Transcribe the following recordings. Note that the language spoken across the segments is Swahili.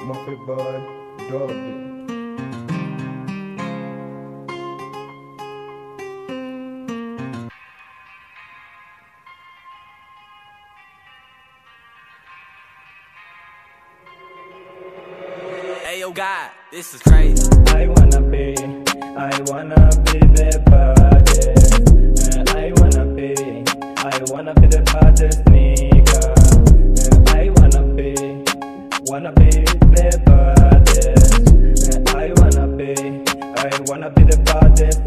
my favorite dog. Hey yo, God, this is crazy. I wanna be, I wanna be the baddest. Uh, I wanna be, I wanna be the baddest nigga. Uh, I wanna be, wanna be the baddest. Uh, I wanna be, I wanna be the baddest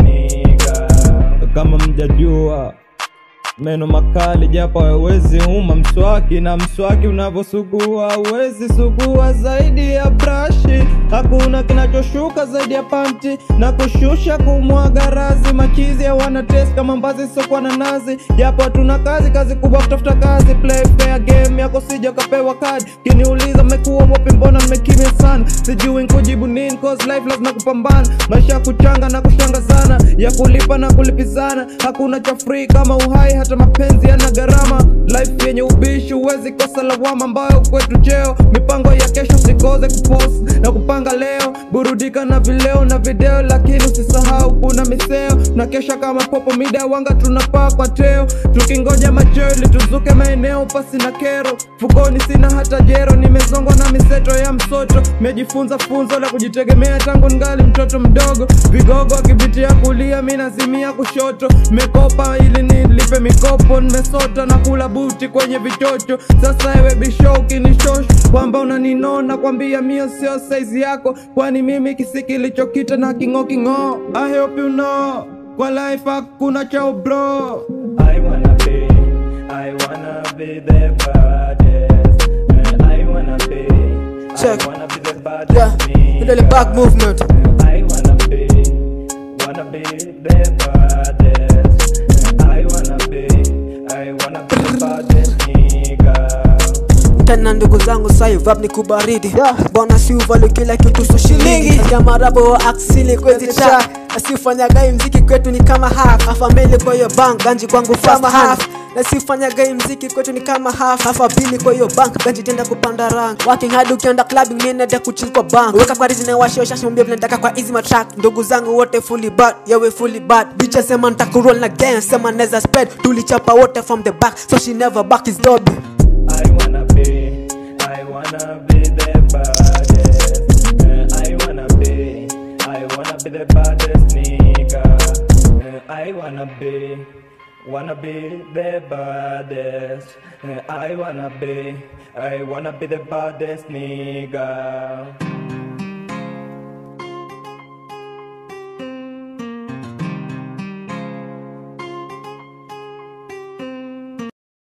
nigga. Kama mjajua meno makali japo hawezi uma mswaki na mswaki unavyosugua hauwezi sugua zaidi ya brashi hakuna kinachoshuka zaidi ya panti na kushusha kumwaga razi machizi hawana test kama mbazi isiokuwa na nazi japo hatuna kazi kazi kubwa kutafuta kazi play fair game yako sija ukapewa kadi kiniuliza mmekuwa mwapi mbona mmekimya sana sijui nkujibu nini cause life lazima kupambana maisha ya kuchanga na kushangazana ya kulipa na kulipizana hakuna cha free kama uhai hata mapenzi yana gharama life yenye ubishi huwezi kosa lawama ambayo kwetu cheo mipango ya kesho sikoze kupost na kupanga leo burudika na vileo na video lakini usisahau kuna miseo na kesha kama popo mida wanga tunapaa kwa teo tukingoja macheo ili tuzuke maeneo pasi na kero fukoni sina hata jero nimezongwa na miseto ya msoto mejifunza funzo la kujitegemea tangu ngali mtoto mdogo vigogo akipitia kulia mi nazimia kushoto mekopa ili nilipe mikopo nimesota na kula buti kwenye vichocho sasa ewe bisho ukinishosh kwamba unaninona kwambia mio sio saizi yako kwani mimi kisi kilichokita na kingo kingo I hope you know kwa life hakuna chao bro I wanna be I wanna be the baddest Uh, I wanna be Check. I wanna be the Yeah, baddest ile back movement. I wanna be, wanna be the baddest. I wanna be, I wanna be the baddest nigga. tena ndugu zangu saivab ni kubaridi bona siuvali kila kitu so shilingi jamarabo wa aksili kwezi cha asiufanyagai mziki kwetu ni kama half afamili kwa hiyo bank ganji kwangu fast half na siufanyagai mziki kwetu ni kama half hafa bili kwa hiyo bank ganji tenda kupanda rank working hard ukienda clubbing nienede kuchill kwa bank weka kwa rizine washio shashi mwambia vile nataka kwa easy matrack ndugu zangu wote fully bad yawe fully bad bicha sema ntakuroll na gang sema neza spread tulichapa wote from the back so she never back is dobe I wanna be, I wanna be the baddest. Uh, I wanna be, I wanna be the baddest nigga. Uh, I wanna be, wanna be the baddest. Uh, I wanna be, I wanna be the baddest nigga.